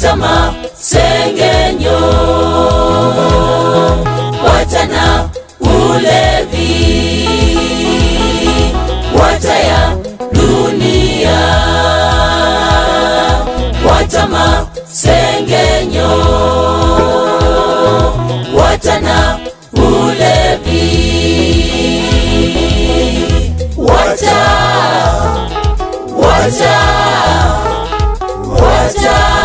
wacha masengenyo, wacha na ulevi, wacha ya dunia, wacha masengenyo, wacha na ulevi, wacha wacha wacha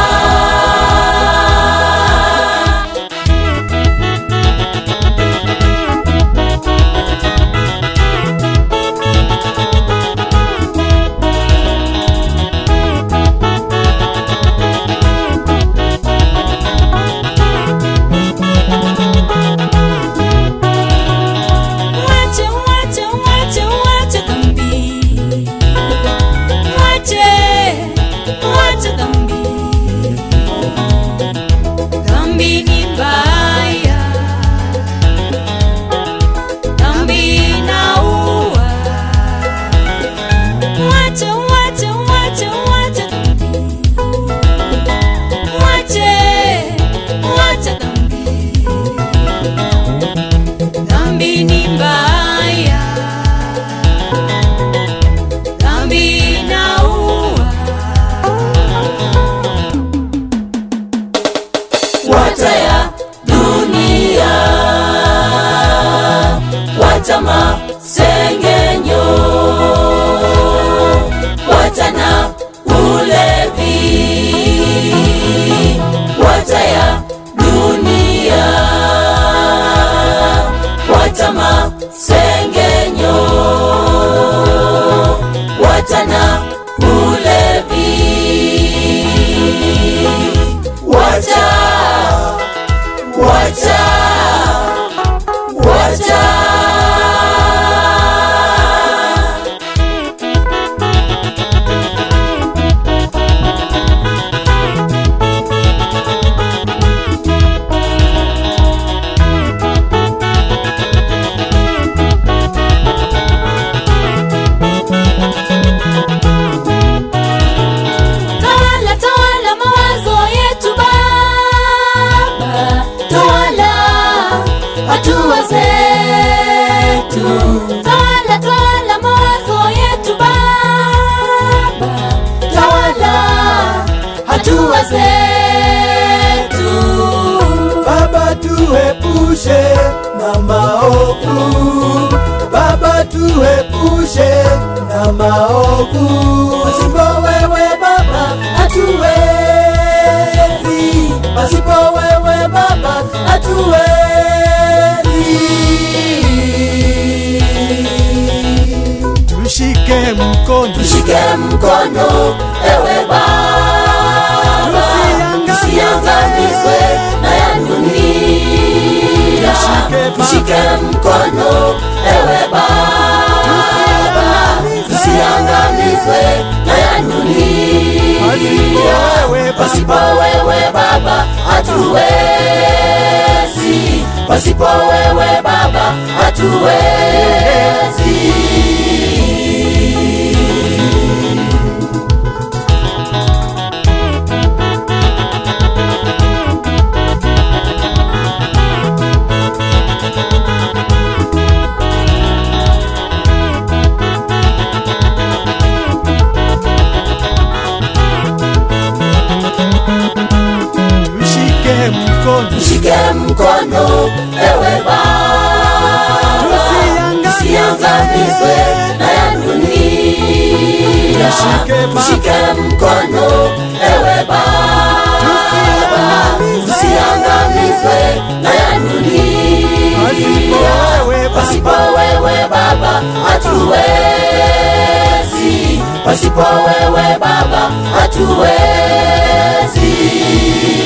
Wacha, wacha, wacha, wacha dhambi. Wacha, wacha dhambi. Dhambi ni mbaya. Dhambi inaua. Wacha, wacha, wacha, wacha dhambi. Wacha, wacha dhambi. Dhambi ni mbaya, dhambi inaua. wacha ya dunia, wacha masengenyo, wacha na ulevi, wacha ya dunia, wacha masengenyo, wacha na ulevi, wacha wacha wacha Tawala, tawala mawazo yetu Baba, tawala hatua zetu. Tawala, tawala mawazo yetu Baba, tawala hatua zetu. Baba tuepushe na maovu, Baba tuepushe na maovu. Pasipo wewe Baba hatuwezi, pasipo wewe Baba hatuwezi. Tushike mkono, tushike mkono ewe Baba, tusiangamizwe na ya dunia. Tushike Baba. Tushike mkono ewe Baba, tusiangamizwe na ya Pasipo dunia. wewe Baba. Pasipo wewe Baba hatuwezi, pasipo wewe Baba hatuwezi. tushike mkono, Tushike mkono ewe Baba, tusiangamizwe na ya dunia. Tushike Baba. Tushike mkono ewe Baba, tusiangamizwe na ya Pasipo dunia. wewe Baba. Pasipo wewe Baba hatuwezi, pasipo wewe Baba hatuwezi.